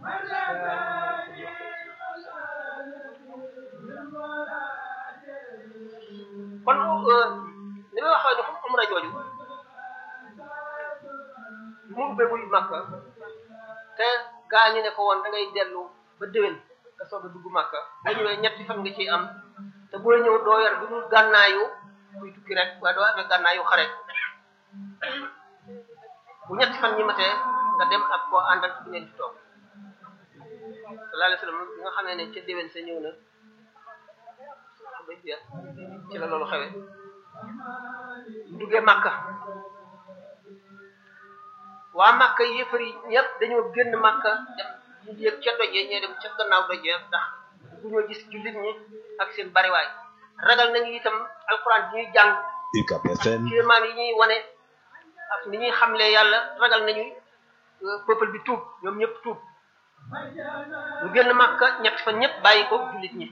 kon li ma waxoon ne umra jooju mu ubbegul Makka te gaa ñi ne ko woon da ngay dellu ba déwén nga soog a dugg Makka boo ñëwee ñetti fan nga ciy am te boo ñëw doo yor bi dul gànnaayu kuy tukki rek waaye doo amee gànnaayu xare bu ñetti fan ñi matee nga dem ak koo àndal bu ngeen di toog sallallahu alayhi wasallam bi nga xamee ne ca déwén sa ñëw na ci la loolu xewe duggee Makka waa Makka yëfar yi ñëpp dañoo génn Makka dem ñu yëg ca dojee ñee dem ca gannaaw dojee ndax bu ñoo gis jullit ñi ak seen bariwaay ragal nañu itam alxuraan bi ñuy jàng UCAB FM kéemaan yi ñuy wane ak ni ñuy xamlee yàlla ragal nañu peuple bi tuub ñoom ñëpp tuub ñu génn Makka ñett fa ñëpp bàyyi ko jullit ñi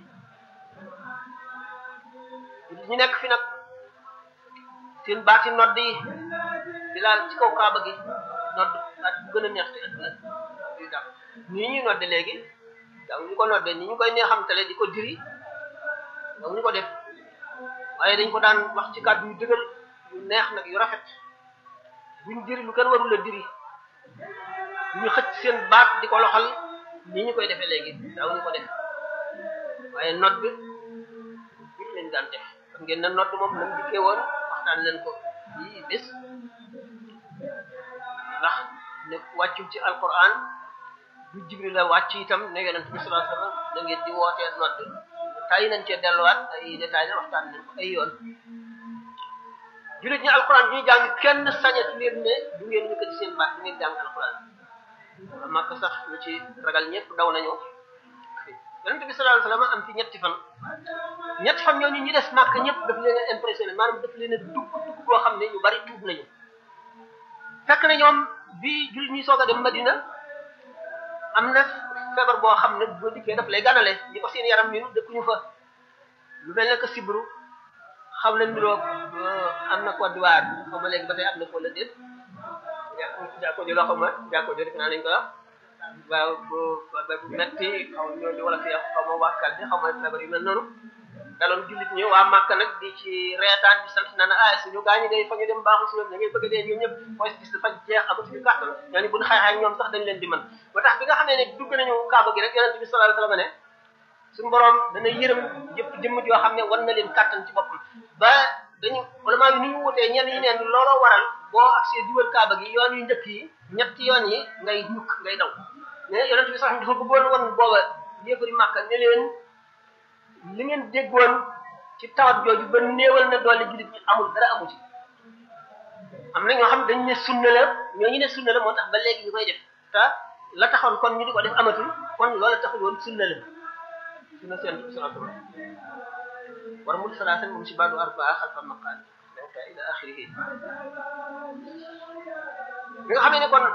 jullit ñi nekk fi nag seen baati nodd yi di laal ci kaw kaaba gi nodd baat bu gën a neex ci àdduna di daw nii ñuy nodde léegi daw ñu ko nodde ni ñu koy neexamtale di ko diri daw ñu ko def waaye dañ ko daan wax ci kàddu yu dëgër yu neex nag yu rafet buñ diri lu kenn warul a diri ñu xëcc seen baat di ko loxal ni ñu koy defee léegi daw ñu ko def waaye nodd bi lañ daan def xam ngeen na nodd moom nam dikkee woon waxtaan leen ko yi bés ndax ne wàccul ci alquran du jibril la wàcc itam ne yonent bi sallallahu alayhi wasallam da ngeen di wootee nodd tay nañ cee delluwaat ay détails la waxtaan nañ ko ay yoon jullit ñi alquran ñuy jàng kenn sañat leen ne du ngeen yëkkati seen baat du ngeen jàng alquran wala màkk sax ñu ci ragal ñëpp daw nañu yonent bi sallallahu alayhi wasallam am fi ñetti fan ñetti fan ñooñu ñi des màkk ñëpp daf leen a impressionné maanaam daf leen a dugg dugg boo xam ne ñu bari tuub nañu fekk na ñoom bi jullit ñi soog a dem Madina am na feebar boo xam ne boo dikkee daf lay ganale ñi ko seen yaram minu dëkkuñu fa lu mel ne que sibru xam na niroog am na Côte d'Ivoire xaw ma léegi ba tey am na ko la déet jàkko jo la xaw ma jàkko jo def naa nañ ko wax waaw bu bu metti xaw ñoo di wala fi xaw ma wàkkal bi xaw ma feebar yu mel noonu daloon jullit ñi waa Màkka nag di ci reetaan di sant naan ah suñu gaañu day fa ñu dem baaxul si ñoom da ngay bëgg dee ñoom ñëpp mooy gis dafa jeex amatuñu kàttan ñooñu buñ xeexee ak ñoom sax dañ leen di mën ba tax bi nga xamee ne dugg nañu kaaba gi rek yonent bi sallallahu alayhi wasallam ne suñu borom dana yërëm jëpp jëmm joo xam ne war na leen kàttan ci boppam ba dañu ulama yi ni ñu wutee ñenn ñi neen looloo waral boo agsee di wër kaaba gi yoon yu njëkk yi ñetti yoon yi ngay ñukk ngay daw mais yonent bi sax dafa bëggoon woon booba yéefari Màkka ne leen li ngeen déggoon ci tawat jooju ba néewal na doole jullit ñi amul dara amu ci am na ñoo xam ne dañ ne sunna la ñoo ñu ne sunna la moo tax ba léegi ñu koy def te la taxoon kon ñu di ko def amatul kon loola taxul woon sunna la sunna seen salatu war mul salaasan moom si baadu arbaa xalfa maqaal donc ila axirihi li nga xam ne kon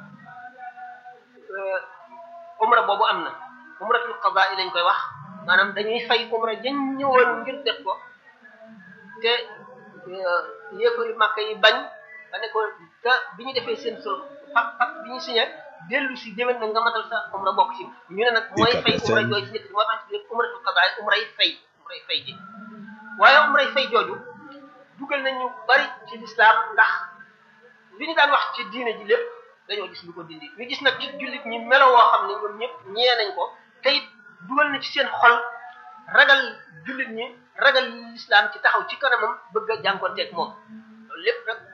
umra boobu am na umratul qadaa lañ koy wax maanaam dañuy fay umra dañ ñëwoon ngir def ko te yéefari Makka yi bañ ba ne ko te bi ñu defee seen sol pak pak bi ñu signé dellu si déwén na nga matal sa umra bokk ci ñu ne nag mooy fay umra jooju si nekk moo tax ñu umratul qadaa umra yi fay umra yi fay ji waaye umra yi fay jooju dugal nañu bari ci lislaam ndax li ñu daan wax ci diine ji lépp dañoo gis lu ko dindi ñu gis nag ci jullit ñi melo woo xam ne ñoom ñëpp ñee nañ ko te it dugal na ci seen xol ragal jullit ñi ragal lislaam ci taxaw ci kanamam bëgg a jànkonteeg moom loolu lépp nag